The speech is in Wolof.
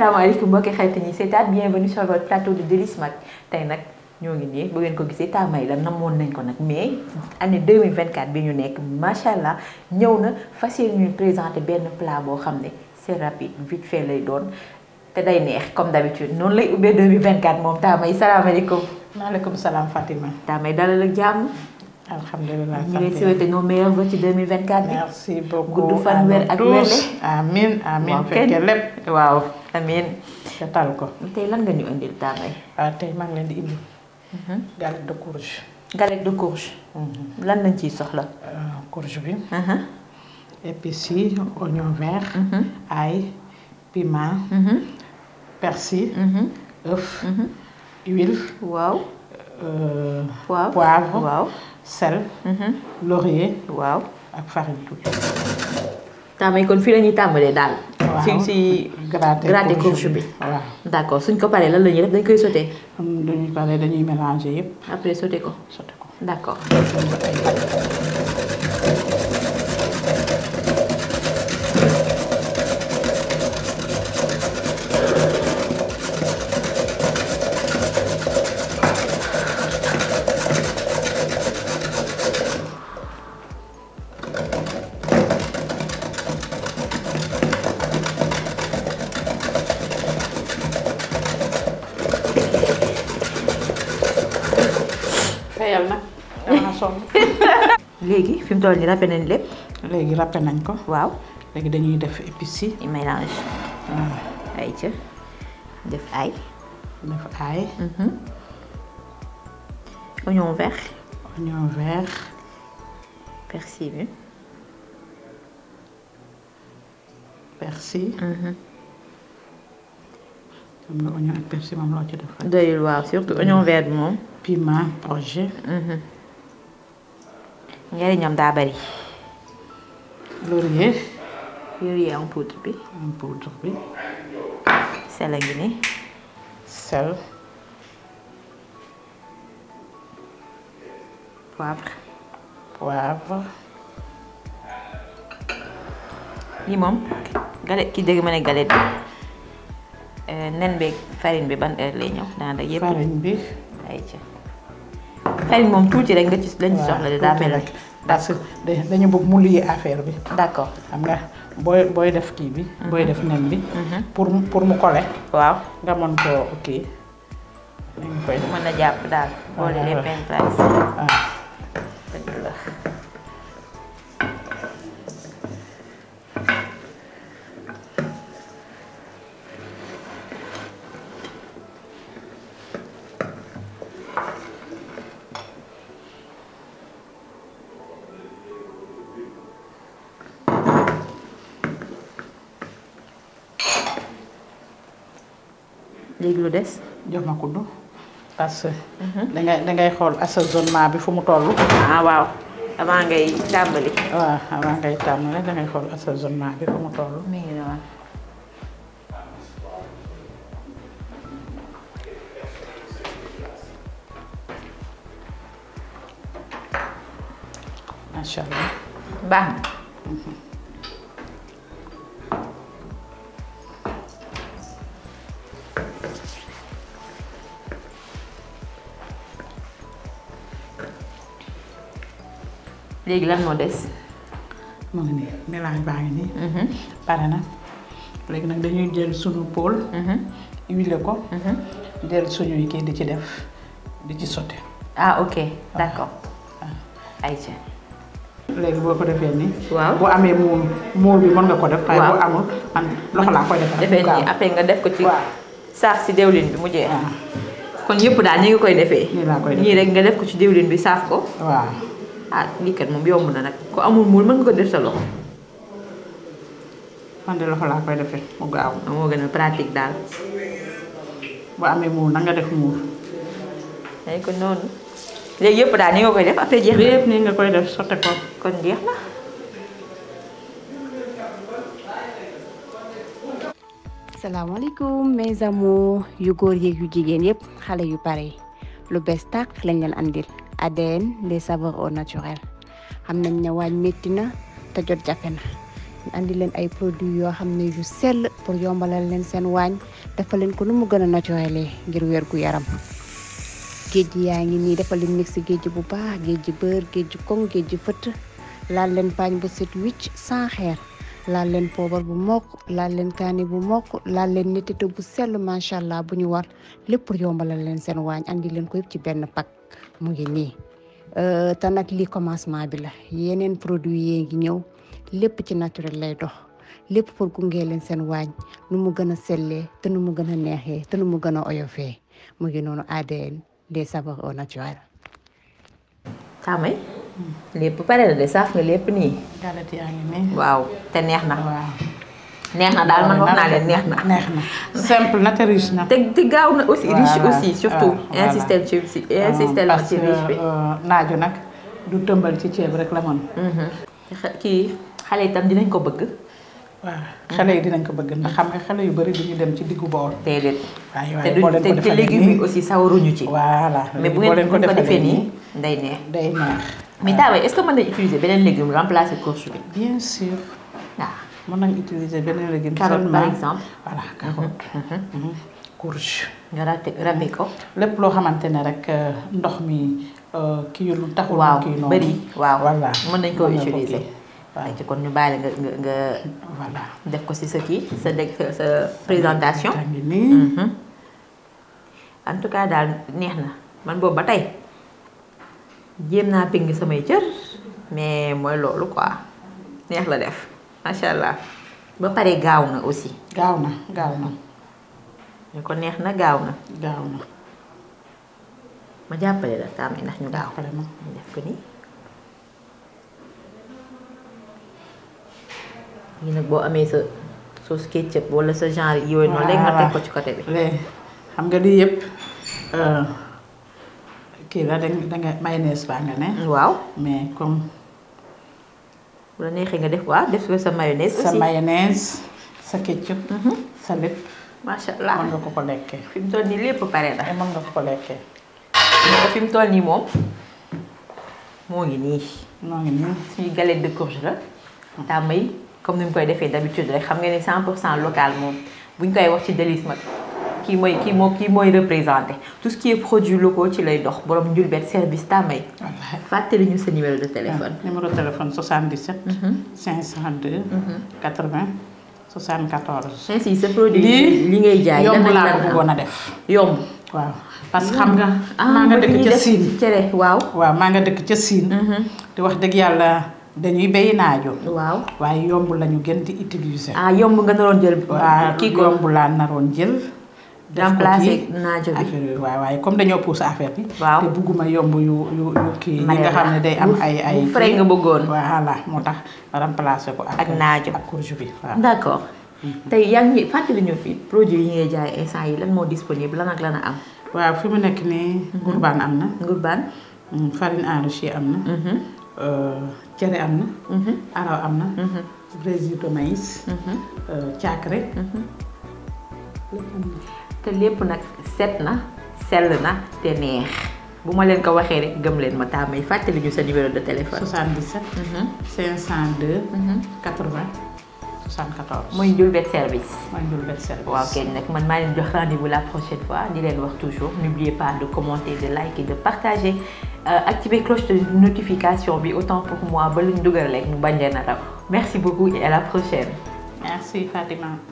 asalaamaaleykum mbokki xarit ñi seetaan bienvenue sur votre plateau de Délices Mag tey nag ñoo ngi nii bu ngeen ko gisee taamay la namoon nañ ko nag mais année 2024 bi ñu nekk macha allah ñëw na fas yéene ñu présenté benn plat boo xam ne c'est rapide vite fait lay doon te day neex comme d'habitude noonu lay ubbee 2024 moom taamay salaamaaleykum. maaleykum salaam Fatima. taamay dalal ak jàmm. alhamdulilah ñu ngi lay souhaité nos meilleurs vœux ci 2024 bi. merci beaucoup gudd fan wér ak wérle. amiin amiin waaw fekkee kenn lépp. waaw amiin. te tal ko. tey lan nga ñu indil taamay. waaw tey maa ngi leen di indi. galette de courge. galette de courge. lan lañ ciy soxla. Euh, courge bi. Mhm. épices yi oignon vert. Mhm. ail piment. Mhm. persil. Mhm. œuf. huile. waaw. euh, waaw poivre. waaw. sel. Mhm. laurier. waaw. ak farine tuuti. taamay kon fii la ñuy tàmbalee daal. waaw si si gratter gratter courge bi. waaw. d'accord suñ ko paree lan la ñuy def dañ koy sauté am dañuy pare dañuy mélanger yëpp après sauté ko sotti ko. d'accord. fayal nag dama sonn. léegi fi mu toll nii ràppe nañ lépp. léegi râpé nañ ko. waaw. léegi dañuy def épices yi. ñu mélange waaw ay ca def ay. def ail. oignon vert. oignon vert. persil bi. persil. xam nga oignon ak persil moom loo ci def rek. doyul waaw surtout oignon vert bi moom. piment projet. njëriñam daa bari. laurier. yooyu en poudre bi. en poudre bi. sel a ngi ni. sel. poivre. poivre. lii moom galette ki dégg ma ne galette bi nen beeg farine bi ban heure lay ñëw daanaka yëpp. farine bi. ay ca farine moom tuuti rek nga ci lañ ci soxla de daa tuuti mel rek. parce que da- dañu bëgg mu lié affaire bi. d'accord xam nga booy booy def kii bi. booy def nen bi. pour mu pour mu coller. waaw nga mën koo kii. dañ koy def. mën na jàpp daal boole Voilà. lépp benn place waaw. dëgg la léegi lu des jox ma kuddu parce que dangay dangay xool assaisonnement bi fu mu toll. ah waaw avant ngay tàmbali waaw avant ngay tàmmale dangay xool assaisonnement bi fu mu toll. mi ngi noonu macha allah. baax na léegi lan moo des mu ngi nii mélange baa ngi nii. pare na léegi nag dañuy jël sunu pool. huile ko. jël suñuy kii di ci def di ci sotti. ah ok d'accord ayca léegi boo ko defee nii. waaw bu amee muul muul bi mën nga ko def. waaye Waaw. bu amul man loxo laa koy def. defee nii après nga def ko ci waaw. saaf si diwlin bi mu jeex waaw kon yëpp daal ni nga koy defee nii laa koy def. nii rek nga def ko ci diwlin bi saaf ko waaw. ah lii kat moom yomb na nag ku amul muul mën nga ko def sa loxo man de loxo laa koy defee mu gaaw. moo gën a pratique daal bu amee muul na nga def muul. day ko noonu léegi yëpp daal ni nga koy def après jeex na lépp nii nga koy def sotti ko. kon jeex na salaamaaleykum mes amours yu góor yeeg yu jigéen yëpp xale yu pare yi lu bees tàq lañ leen andil ADN les saveurs au naturel xam nañ ne waañ métti na te jot jafe na andi leen ay produits yoo xam ne yu sell pour yombalal leen seen waañ dafa leen ko nu mu gën a naturel ngir wér gu yaram géej gi yaa ngi nii dafa leen mix géej bu baax géej beurre géej koŋ géej fëtt laal leen paañ bu set wicc sans xeer laal leen poobar bu mokk laal leen kaani bu mokk laal leen nettete bu sell macha allah bu ñu war lépp pour yombalal leen seen waañ andi leen ko yëpp ci benn pack mu ngi nii te nag lii commencement bi la yeneen produit yee ngi ñëw lépp ci naturel lay dox lépp pour gunge leen seen waañ nu mu gën a sellee te nu mu gën a neexee te nu mu gën a oyofee mu ngi noonu ADN des saveurs au naturel. Tamay lépp pare na de saaf nga lépp nii. galette yaa ngi nii. waaw te neex na. waaw. neex na daal man wax naa leen neex na. neex na simple na te riche na. te te gaaw na aussi riche Voilà. aussi surtout. Ah, voilà. insister ci ci insister parce ci que riche bi. euh, naaju nag du tëmbal ci ceeb rek la mën. xa- kii xale itam dinañ ko bëgg. waaw xale yi dinañ ko bëgg ndax xam nga xale yu bëri duñu dem ci diggu bool. déedéet. waaye te waaye boo duñ leen ko te te defalee légumes yi nii aussi sawaruñu ci. voilà mais bu boo ngeen leen bu ngeen ko defee defalee nii day neex. day neex. mais Tamay est-ce que mën nañ utiliser beneen légume remplacer courge bi. bien sûr waaw. mën nañ utiliser beneen légume. carotte par seulement. exemple. voilà carotte. Mhm. courge. nga râpé râpé ko. lépp loo xamante ne rek euh, ndox mi euh, kii lu taxul. waaw kii noonu bëri waaw. voilà mën nañ koo mën nga ko utiliser. kii. waaw ay ci kon ñu bàyyi nga nga nga voilà. def ko ci sa kii sa dég sa sa présentation. yaa ngi nii. Mhm. en tout cas daal neex na man boobu ba tey jéem naa ping samay cër mais mooy loolu quoi neex la def macha allah ba pare gaaw na aussi gaaw na gaaw na ñu ko neex na gaaw na gaaw na. ma jàppale la taam ndax ñu gaaw jàppale ma. ñu def ko nii lii nag boo amee sa sauce ketchup wala sa genre yooyu noonu léegi nga teg ko ci côté bi léegi xam nga lii yëpp euh, kii la da da nga mayonnaise baa nga ne. waaw mais comme bu la neexee nga def waaw def ko sa mayonnaise sa aussi mayonnaise sa ketchup. sa lépp macha mën allah nga ko ko lekkee. fi mu toll nii lépp pare na te mën nga ko ko lekkee. mais fi mu toll nii moom moo ngi nii moo ngi nii. suñu galette de courge la daa may comme ni mu koy defee d'habitude rek xam nga ni 100 pour cent local moom bu ñu koy wax ci Délices Mag kii mooy kii moo kii mooy représenté tout ce qui est produits locaux ci lay dox borom njulbet service daa may wallaahi. fàttali ñu sa numéro de téléphone. numéro téléphone 77. 502. 80 74. ainsi sa produit lii li ngay jaay yomb lan ak laa lan ko am. bëggoon a def. yomb. waaw parce que xam nga. ah maa nga mooy li dëkk ñuy ca def Siin. cere waaw. waaw maa nga dëkk ca Siin. te wax dëgg yàlla dañuy béy naajo. waaw waaye yomb lañu gën di utiliser. ah yomb nga naroon jël. waaw kii ko yomb laa naroon jël. def ko remplacer ci naajo bi. affaire yooyu waaw waaye comme dañoo pousse affaire bi. Waaw. te bugguma yomb yu yu yu kii. yi nga xam ne day am ay ay. bu frais nga bëggoon. voilà moo tax remplacer ko ak. Ak naajo. ak courge bi waaw. d'accord tey yaa ngi fàttali ñu fi produit yi ngay jaay instant yi lan moo disponible lan ak lan a am. waaw fi mu nekk nii. ngurbaan am na. ngurbaan. mm, farine enrichie am na. euh, cere am na. araw am na. brésil de maïs. euh, caakre. te lépp nag set na sell na te neex bu ma leen ko waxee rek gëm leen ma taamay fàttali ñu sa numéro de téléphone. 77. 502. 80 74. mooy Ndiourbet service. mooy Ndiourbet service. waaw kenn nag man maa leen jox rendez-vous la prochaine fois di leen wax toujours n'oubliez pas de commenter de liker de partager euh, activer cloche de notification bi autant pour moi ba luñ dugal rek mu bañ leen a raw merci beaucoup et à la prochaine. merci Fatima.